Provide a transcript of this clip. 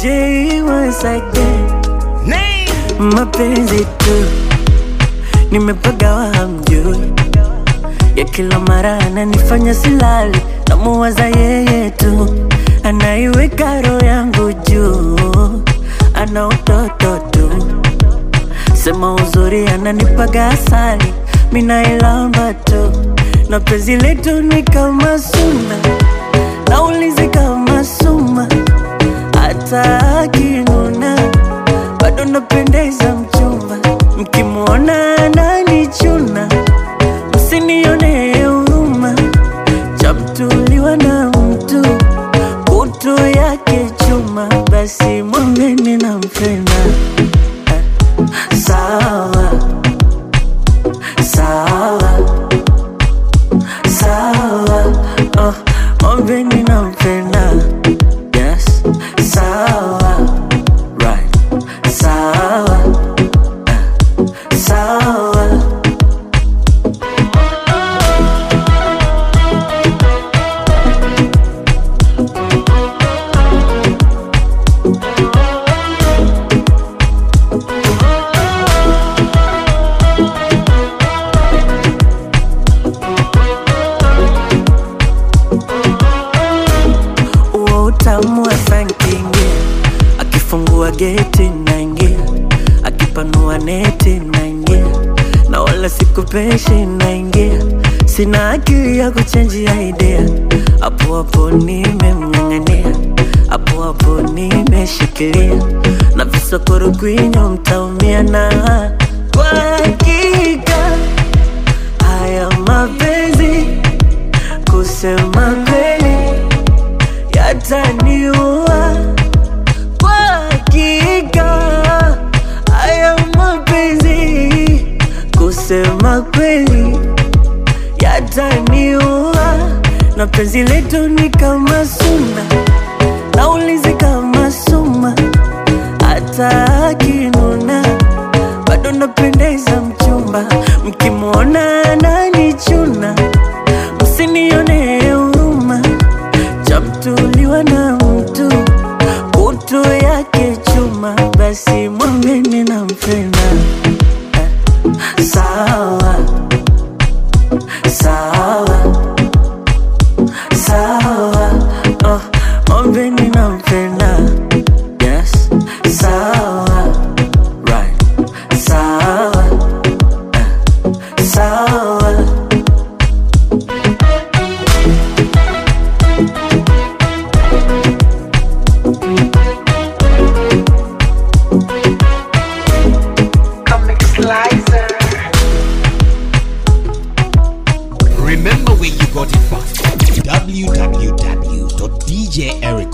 J once again. Mapenzi tu nimepagawa hamjui, ya kila mara ananifanya silali, namuwaza yeye tu, anaiweka roho yangu juu, ana utoto tu, sema uzuri ananipaga asali, minailamba tu, na penzi letu ni kama suna, naulizi kama suma, hata akinuna bado napendeza mchumba, mkimwona ananichuna, msinione huruma, chamtuliwa na mtu kutu yake chuma, basi mwambeni nampenda. Eh, Sawa sawa sawa, oh, mwambeni nampenda. Yes, sawa right, sawa eh, sawa. Uo utamu wa sankingi akifungua geti naingia, akipanua neti naingia, na wala sikupeshi naingia, sina akili ya kuchenjia idea, hapo hapo nimemng'ang'ania, hapo hapo nimeshikilia, na visokoro kwinyo mtaumia, na kwa hakika haya mapenzi kusema kweli yataniua kwa hakika. Haya mapenzi kusema kweli yataniua, na penzi letu ni kama suna, naulizi kama suma, hata akinuna bado napendeza mchumba, mkimwona ananichuna, msinione huruma chamtuliwa na mtu kutu yake chuma, basi mwambeni nampenda. Eh, Sawa sawa sawa, oh, mwambeni nampenda. Yes, sawa right, sawa eh, sawa. Remember where you got it from. www.djericom.com